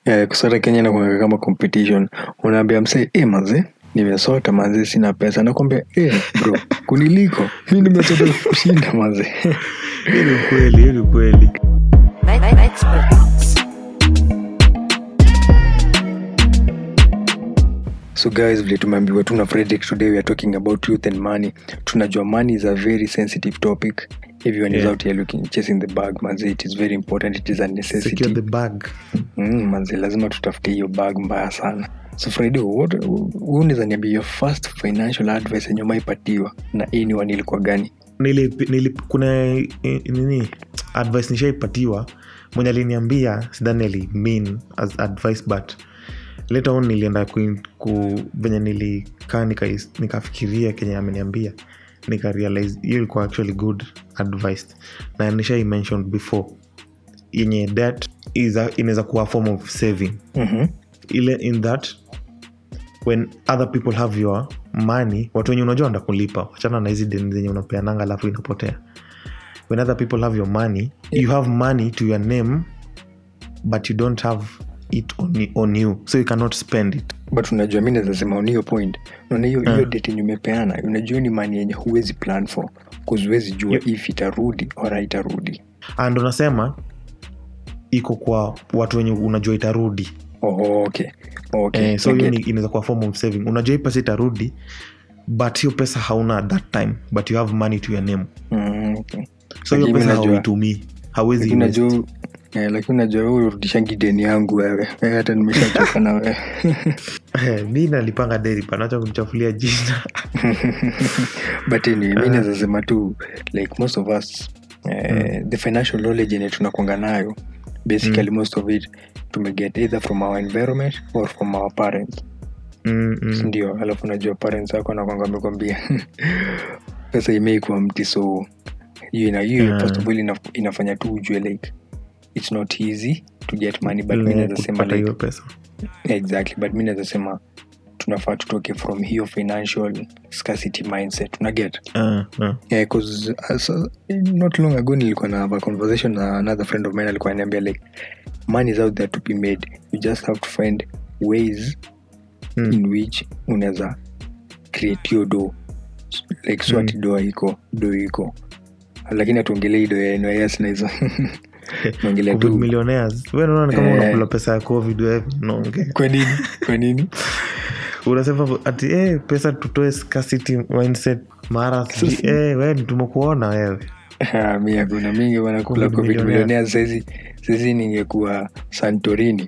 Eh, kusota kenya nakuanga kama competition unaambia msee e maze nimesota maze sina pesa nakwambia e bro kuniliko mi nimesota kushinda maze hiyo ni ukweli hiyo ni ukweli Experts. so guys vile tumeambiwa tu na frederick today we are talking about youth and money tunajua money is a very sensitive topic everyone is Yeah. out here looking chasing the bag manze it is very important it is a necessity secure the bag mm, manze lazima tutafute hiyo bag mbaya sana so friday unaweza niambia your first financial advice yenye umaipatiwa na anyone ilikuwa gani nili, nili, kuna eh, nini advice nishaipatiwa mwenye aliniambia sidhani ali mean as advice but later on nilienda ku, ku venye nilikaa nika- nikafikiria kenye ameniambia nika realize hiyo ilikuwa actually good advice na nishai mentioned before yenye debt is a- inaweza kuwa a form of saving mm-hmm. ile in that when other people have your money watu wenye unajua wanda kulipa wachana na hizi deni zenye unapeananga alafu inapotea when other people have your money you have money to your name but you don't have it on, on you so you cannot spend it but unajua mi nazasema on hiyo point naona hiyo Ah. hiyo date yenye umepeana unajua ni mani yenye huwezi plan for bcause huwezi jua Yep. if itarudi or haitarudi and unasema iko kwa watu wenye unajua itarudi oh, okay. Okay. eh, so hiyo Naget. ni- inaweza kuwa form of saving unajua hii pesa itarudi but hiyo pesa hauna at that time but you have money to your name Mm, okay. so hiyo Lakini pesa unajua- hauitumii hawezi Lakini invest. unajua eh, lakini unajua wewe urudishangi deni yangu wewe Wewe hata nimeshachoka na wewe Eh, mi nalipanga deri panacha kumchafulia jina but anyway, mi Ah. naweza sema tu like most of us eh, the financial knowledge yenye tunakwanga nayo basically most of it tumeget either from our environment or from our parents mm, mm. ndio alafu unajua parents wako nakwanga amekwambia pesa imeikuwa mti so hiyo ina hiyo Yeah. first of all ina, inafanya tu ujue like it's not easy to get money but mi Ile naweza sema kupata like hiyo pesa exactly but mi naweza sema tunafaa tutoke from hiyo financial scarcity mindset unaget Ah, ah. yeah, 'cause, uh, so, not long ago nilikuwa na have a conversation na another friend of mine alikuwa ananiambia like money is out there to be made you just have to find ways Mm. in which unaweza create hiyo do like so Mm. ati do iko do iko lakini atuongelei do ya NYS na hizo naongelea Covid tu millionaires. Wewe unaona ni kama Eh. unakula pesa ya covid wewe unaongea kwa nini kwa nini unasema ati eh, pesa tutoe scarcity mindset mara sijui eh, wewe tumekuona wewe Ah, mi hakuna mingi wanakula Covid covid millionaire. millionaire saizi saizi ningekuwa santorini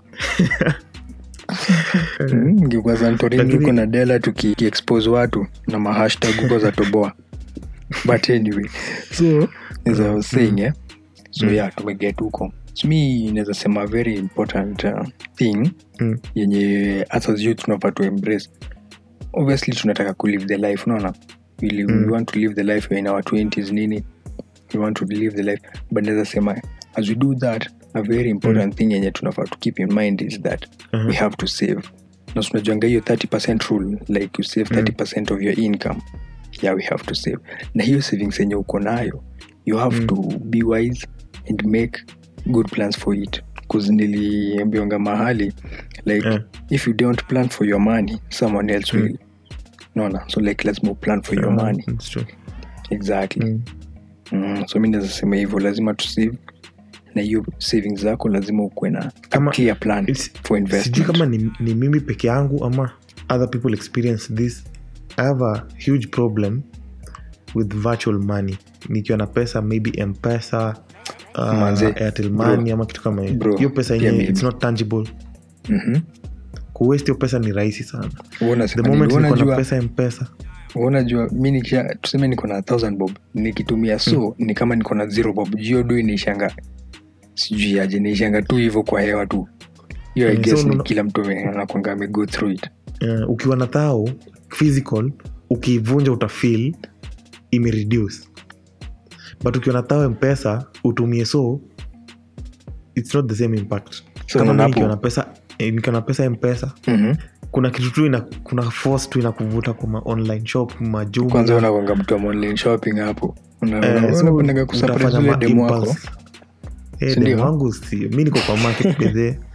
Mm, ningekuwa santorini Lakini- huko na dela tukiexpose watu na mahashtag huko za toboa but anyway so as I was saying eh, so Mm. yeah tumeget huko so mi naweza sema very important uh, thing Mm. yenye hasa as youth tunafaa to embrace obviously tunataka kulive the life unaona we, live, Mm. we want to live the life in our 20s nini we want to live the life but naweza sema as we do that a very important thing yenye tunafaa to keep in mind is that Mhm. we have to save na tunajuanga hiyo 30 rule like you save 30 of your income yeah we have to save na hiyo savings yenye uko nayo you have Mm. to be wise and make good plans for it bcause niliambiwanga mahali like Eh. if you don't plan for your money someone else Mm. will naona so like let's more plan for your Ah, money it's true. exactly Mm. mm, so mi naweza sema hivyo lazima tu save na hiyo savings zako lazima ukuwe na a Kama- clear plan It's- for sijui investment kama ni, ni mimi peke yangu ama other people experience this i have a huge problem with virtual money nikiwa na pesa maybe mpesa uh, Manze, airtel bro, money ama kitu kama hiyo bro, hiyo pesa pia yenyewe mimi. it's not tangible Mhm. kuwest hiyo pesa ni rahisi sana Wewe the unasema moment nini? niko na Unajua- pesa mpesa unajua mi nikisha tuseme niko na 1000 bob nikitumia so ni kama niko na zero bob jio du inaishanga sijui aje naishanga tu hivyo kwa hewa tu hiyo I Mm, guess so ni unaona- kila mtu ame- anakwanga ame go through it uh, ukiwa na thao physical ukiivunja utafil imereduce but ukiwa na thao mpesa utumie so its not the same impact So kama unaona mimi nikiwa hapo- na pesa eh, nikiwa na pesa mpesa Mhm. kuna kitu tu ina, kuna force tu inakuvuta kwa ma online shop kwanza majumla unakwanga mtu wa online shopping hapo Una- Eh, una- so unapendaga kusurprise utafanya yule ma demu wako impulse. Eh, Si ndio? demu wangu si mi niko kwa market bedhe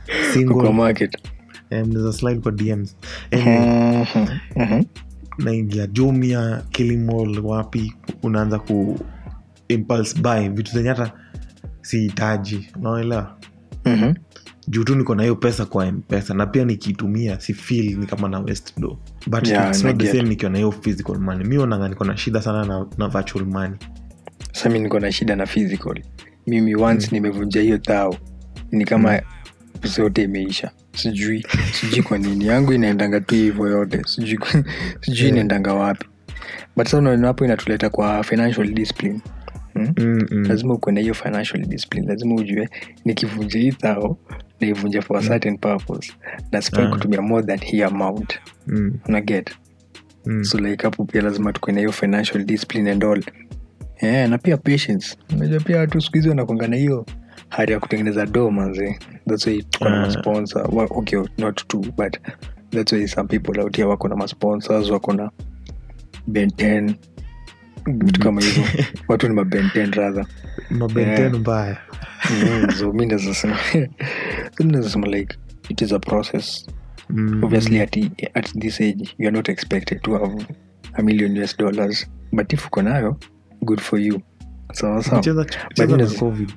kwa single market eh, mnaweza slide kwa dms anyway, Mhm, mhm. naingia jumia kilimall wapi unaanza ku impulse buy vitu zenye hata sihitaji unaelewa Mhm. juu tu niko na hiyo pesa kwa mpesa na pia nikiitumia si feel ni kama na west do but Yeah, it's not the naget. same nikiwa na hiyo physical money mi onanga niko na shida sana na, na virtual money Sasa mi niko na shida na physical mimi once nimevunja hiyo thao ni kama zote imeisha sijui sijui kwa nini yangu inaendanga tu hivyo yote sijui sijui inaendanga wapi but sasa unaona hapo inatuleta kwa financial discipline hmm? mm, mm. lazima ukuwe na hiyo financial discipline lazima ujue nikivunja hii thao naivunja for a certain purpose na sifai Ah. kutumia more than hii amount Mm, unaget mm. so like hapo pia lazima tukuwe na hiyo financial discipline and all yeah, na pia patience unajua pia watu siku hizi wanakwanga na hiyo hali ya kutengeneza do manze thats why tuko na Ah. masponsor Wa- okay not two but thats why some people out here wako na masponsors wako na benten vitu kama hizo watu ni mabenten rather mabenten Yeah. mbaya Mm, so mi nazasema so mi nazasema like it is a process Mm, obviously at, at this age you are not expected to have a million us dollars but if uko nayo good for you sawa sawa cheza cheza na But covid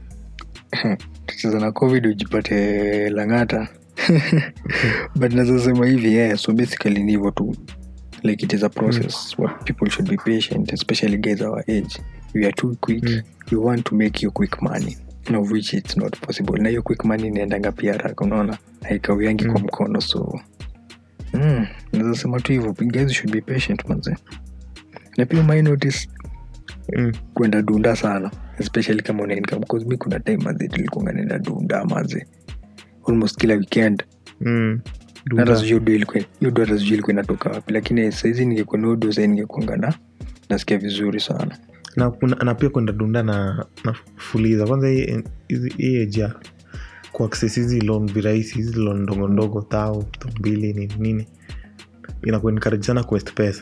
tucheza na covid ujipate langata but nazasema hivi yeah, so basically ni hivyo tu like it is a process what people should be patient especially guys our age we are too quick Mm. you want to make your quick money of which it's not possible na hiyo quick money inaendanga pia haraka unaona haikawiangi kwa Mm. mkono so mm, nazasema tu hivyo guys should be patient manze na pia my notice mm. kwenda dunda sana especially kama una income because mi kuna time maze tulikuanga naenda dunda maze almost kila weekend Mm. hata Duda. sijui do ilikuwa hiyo do hata sijui ilikuwa inatoka wapi lakini saizi ningekuwa na udo sai ningekuanga na nasikia vizuri sana na, kuna, na pia kwenda dunda na, na fuliza kwanza hii- hizi- hii age ya kuaccess hizi loan virahisi hizi loan ndogo ndogo tao tao mbili nini nini inakuwa encourage sana kuwest pesa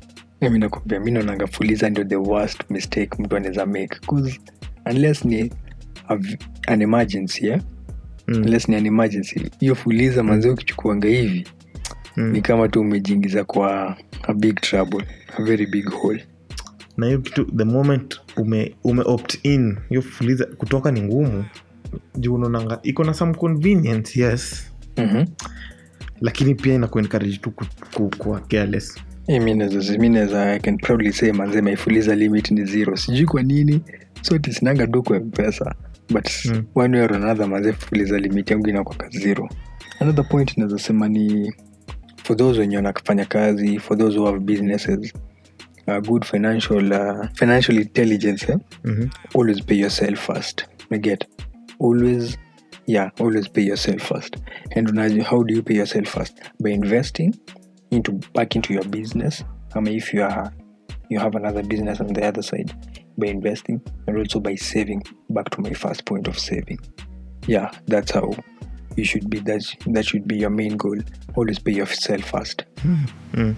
mi nakwambia mi naonanga fuliza ndio the worst mistake mtu anaweza make 'Cause unless ni a v- an emergency yeah? mm. unless ni an emergency hiyo fuliza manzi ukichukuanga hivi mm. ni kama tu umejiingiza kwa a big trouble a very big hole na hiyo kitu the moment ume, ume opt in hiyo fuliza kutoka ni ngumu juu unaonanga iko na some convenience yes mm-hmm. lakini pia inakuencourage tu ku- ku- kuwa careless Eh, mi naweza- mi naweza i can proudly say manze maifuliza limit ni zero sijui kwa nini sote sinanga du kwa mpesa but Mm. one way or another manze fuliza limit yangu inakwaka zero another point naweza sema ni for those wenye wanafanya kazi for those who have businesses uh, good financial uh, financial intelligence eh? mm-hmm. always pay yourself first you get always yeah always pay yourself first and unajua how do you pay yourself first by investing into back into your business i mean if you are you have another business on the other side by investing and also by saving back to my first point of saving yeah that's how you should be that that should be your main goal always pay yourself first mm.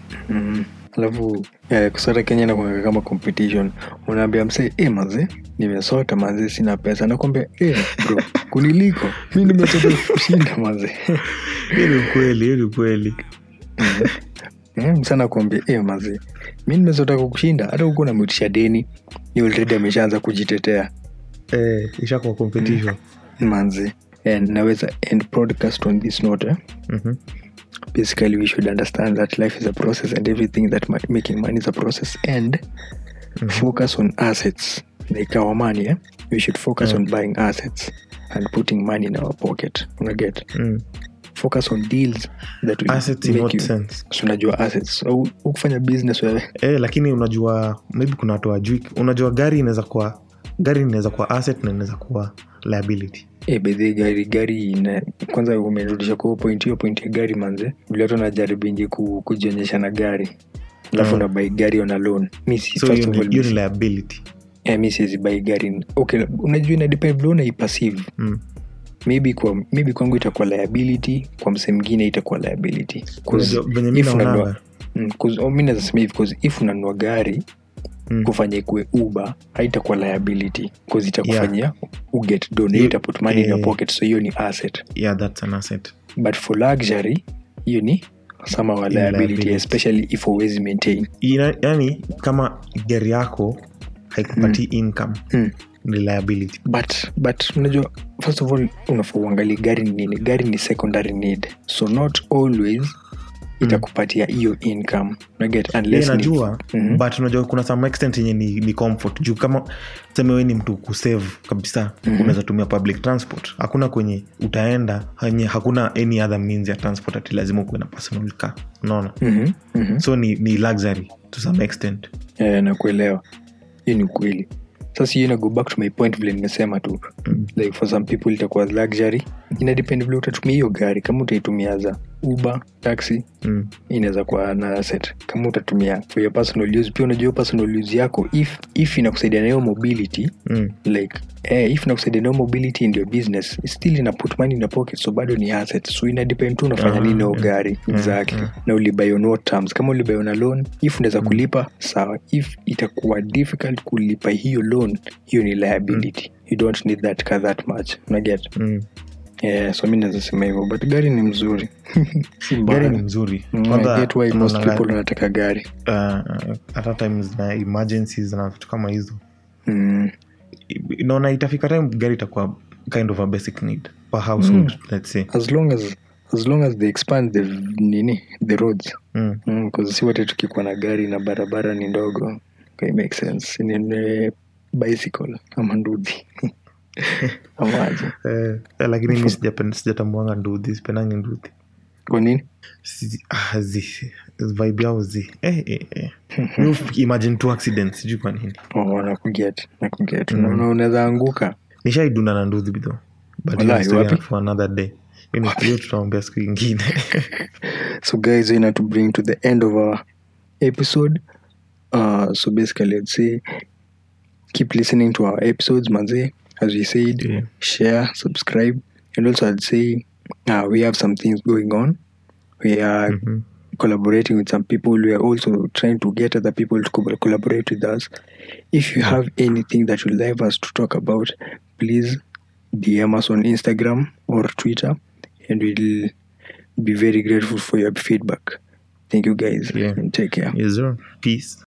Mm. alafu eh, kusota kenya nakuanga kama competition unaambia msee e maze nimesota maze sina pesa nakwambia e bro kuniliko mi nimesota kushinda maze hiyo ni ukweli hiyo ni ukweli mm. msana kuambia e maze mi nimesota kukushinda hata huku namutisha deni ni already ameshaanza kujitetea eh, ishakuwa competition manze and naweza end podcast on this note eh? Mhm. basically we should understand that life is a process and everything that ma- making money is a process and Mhm. focus on assets like our money eh? we should focus Yeah. on buying assets and putting money in our pocket unaget Mm. focus on deals that will assets in make what you sense So unajua assets so, ukufanya business wewe eh, lakini unajua maybe kuna watu wajui unajua gari inaweza kuwa gari inaweza kuwa asset na inaweza kuwa liability e, bedhi gari gari ina, kwanza umerudisha kwa hiyo point hiyo point ya gari manze vile watu wanajaribu ku, kujionyesha na gari alafu Mm. unabai gari on a loan mi si so first hiyo of ni all hiyo mi ni si- liability eh, mi siwezi bai gari okay unajua ina depend vile unaipassive mm. maybe kwa maybe kwangu itakuwa liability kwa mse mwingine itakuwa liability 'Cause Unajua, venye mi if unanua- naonanga mm, 'cause- oh, mi naweza sema hivi 'cause if unanua gari Mm. kufanya ikue uber haitakuwa liability bcause itakufanyia uget don You- ita put money in your eh. pocket so hiyo ni asset yeah that's an asset but for luxury hiyo ni sama wa Ni liability liability. especially if always maintain Ina, yani kama gari yako haikupatii income Mm. ni liability but but unajua first of all unafaa uangalie gari ni nini gari ni secondary need so not always itakupatia hiyo income unaget yeah, unless ni, najua Mhm. but unajua kuna some extent yenye ni, ni comfort juu kama seme we ni mtu kusave kabisa Mhm. unaweza tumia public transport hakuna kwenye utaenda henye hakuna any other means ya transport ati lazima ukuwe na personal car unaona Mhm, mhm. so ni, ni luxury to some extent Eh, nakuelewa hiyo ni ukweli sasa hiyo ina go back to my point vile nimesema tu Mm. like for some people itakuwa luxury ina depend vile utatumia hiyo gari kama utaitumia za uber taxi mm. inaweza kuwa na asset kama utatumia for your personal use pia unajua hiyo personal use yako if, if inakusaidia na hiyo mobility Mm. like eh, if inakusaidia na hiyo mobility in your business still ina put money in your pocket so bado ni asset so ina depend tu unafanya Ah, nini na hiyo yeah. gari Yeah, exactly yeah. na ulibuy on what terms kama ulibuy on a loan if unaweza Mm. kulipa sawa if itakuwa difficult kulipa hiyo loan hiyo ni liability you don't need that car that much unaget Mm. yeah, so mi naweza sema hivyo but gari ni mzuri si mbaya. gari ni mzuri Mm, I Kwanza get why most unaona, people wanataka gari uh, hata times na emergencies na vitu kama hizo mm. naona itafika time gari itakuwa kind of a basic need per household Mm. let's say as long as as long as they expand the nini the roads mm. mm, 'cause si wote tukikuwa na gari na barabara ni ndogo okay, make sense ni bicycle ama ndudhi amaje eh, eh, lakini mi sijapen- sijatambuanga nduthi sipendangi nduthi kwa nini Si- ah, zi vibe yao zi eh, eh, eh. Mi uf- imagine two accidents sijui kwa nini oh, nakuget nakuget Mm. mm. unaweza anguka nishaidunda na nduthi bidho but Walai, hiyo ni story wapi? for another day Hiyo ni- hiyo tutaombea siku ingine so guys we need to bring to the end of our episode uh, so basically i'd say keep listening to our episodes manze as we said Yeah. share subscribe and also i'd say uh, we have some things going on we are Mhm. collaborating with some people we are also trying to get other people to co- collaborate with us if you have anything that you'd like us to talk about please dm us on instagram or twitter and we'll be very grateful for your feedback thank you guys Yeah. and take care Yes, sir. peace